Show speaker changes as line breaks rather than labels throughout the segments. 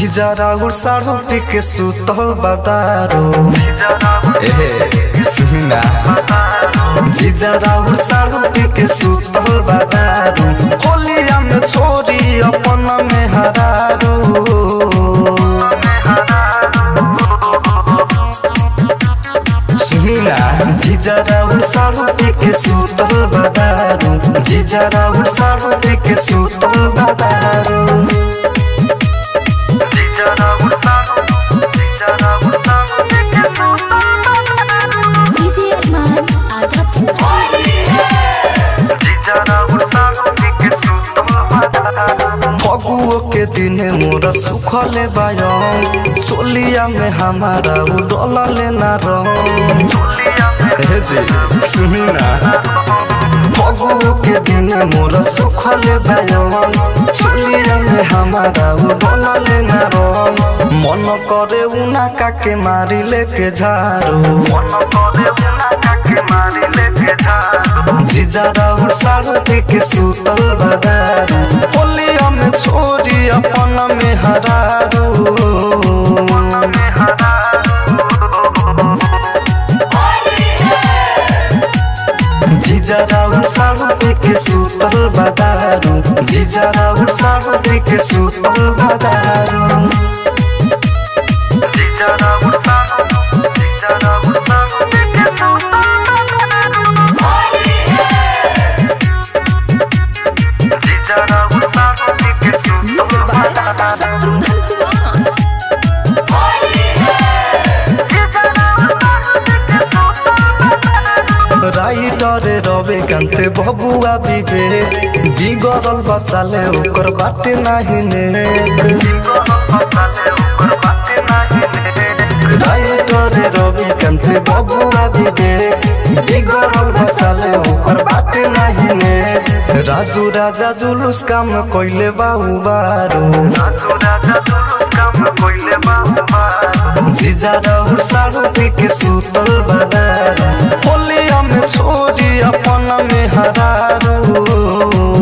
जीजा राहुल साढ़ू पी के सुतल बदारो एहे सुना जीजा राहुल साढ़ू पी के सुतल बदारो होलिया में छोरी अपन में हरारो सुना जीजा राहुल साढ़ू पी के सुतल बदारो जीजा राहुल साढ़ू पी के सुतल बदारो
डीजे अरमान आधा
फगुओ के दिन मोर सुखले बायम सोलिया में हमारा उडल ना रंग हे जी सुनी ना फगुओ के दिन मोर सुखले बायम सोलिया में हमारा उडल ना रंग मन करे उना काके मारी लेके झारो मन करे उना काके मारी लेके झारो जीजा राहुल साढ़ू के सुतल बदारू होलिया में छोरी अपन में हरारू जीजा राहुल साढ़ू के सुतल बदारू जीजा राहुल साढ़ू के सुतल बदारू जीजा राहुल साढ़ू जीजा राहुल साढ़ू के सुतल जीजा राहुल साढ़ू के सुतल राइटर रवे कांते बबुआ बिबे बिगड़ल बचाले ओकर बाटे नाही ने राइटर रवे कांते बबुआ बिबे बिगड़ल बचाले ओकर बाटे नाही ने राजू राजा जुलूस काम कइले बाऊ बारो राजू राजा जुलूस काम कइले बाऊ बारो जीजा राहुल साढ़ू के सुतल बदारू होलिया में छोरी अपन में हरारू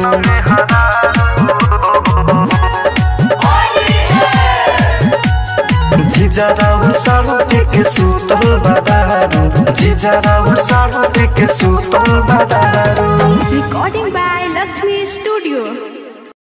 जीजा राहुल साढ़ू के सुतल बदारू जीजा राहुल साढ़ू के सुतल बदारू
रिकॉर्डिंग बाय लक्ष्मी स्टूडियो